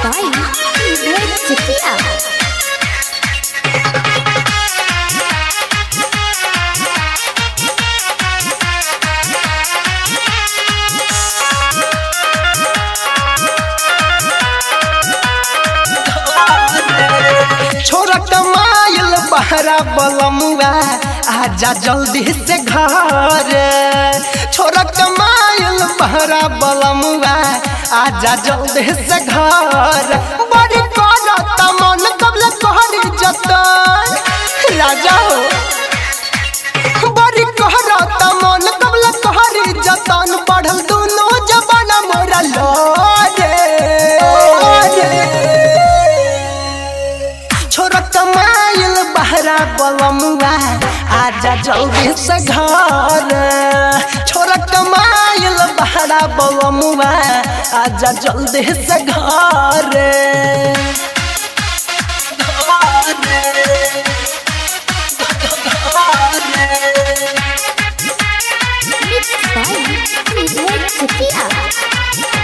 by Vivek Chakia. छोरा कमाइल बहरा बलमुआ आजा जल्दी से घर छोरा कमाइल बहरा बलमुआ आजा जल्दी से घर बड़ी करत मन कबले कहरी जतन राजा हो बड़ी कहरत मन कबले कहरी जतन बढ़ल दोनों जबाना मोरा लोरे छोरा कमाइल बहरा बलमुआ आजा जल्दी से घर छोरा कमाइल बहरा बलमुआ आजा जल्दी से घर Mixed by Vivek Chakia.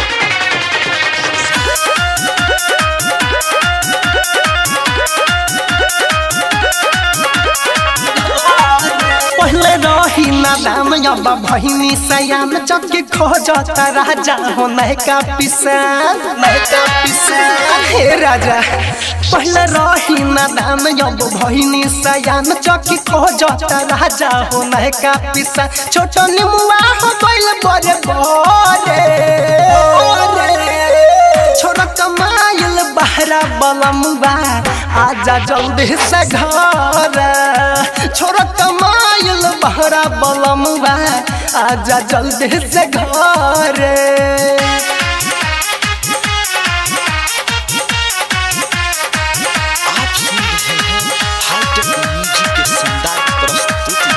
पहले रही नादाम अब भहिनी सयान चौकी खोजता राजा हो नैका पिसान नैका पिसान हे राजा पहले रही नादाम अब भहिनी सयान चौकी खोजता राजा हो नैका पिसान छोटो निमुआ हो गइल बड़े बड़े छोरा कमाइल बहरा बलमुआ आजा जल्दी से घर छोरा कमाइल बहरा बलमुआ आजा जल्दी से घर आप सुन रहे हैं हाईटेक म्यूजिक के शानदार प्रस्तुति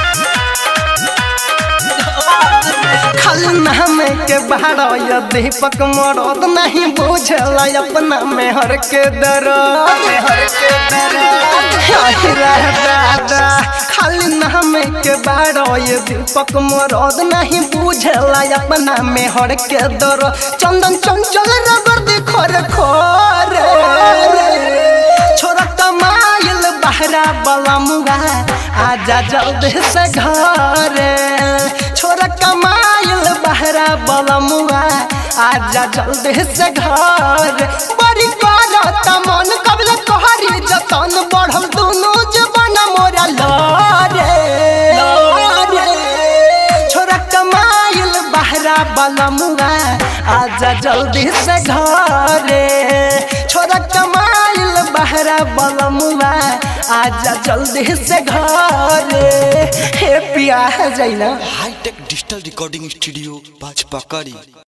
खाली नाम के बहरा ये दीपक मरद नहीं बुझल अपना मेहर के दर्द मेहर के दर्द दादा खाली नाम के बहरा ये दीपक मरद नहीं बुझल अपना मेहर के दर्द चंदन चंचल रगड़ दे खोर खोर छोरा कमाइल बहरा बलमुआ आजा जल्दी से घर छोरा कमाइल बहरा बलमुआ आजा जल्दी से घर बड़ी करत मन कबले कहरी जतन बढ़ल दोनों जबान मोरा लरे छोरा कमाइल बहरा बलमुआ आजा जल्दी से घरे छोरा कमाइल बहरा बलमुआ आजा जल्दी से घरे हे पिया जाइना हाईटेक डिजिटल रिकॉर्डिंग स्टूडियो बाजपकड़ी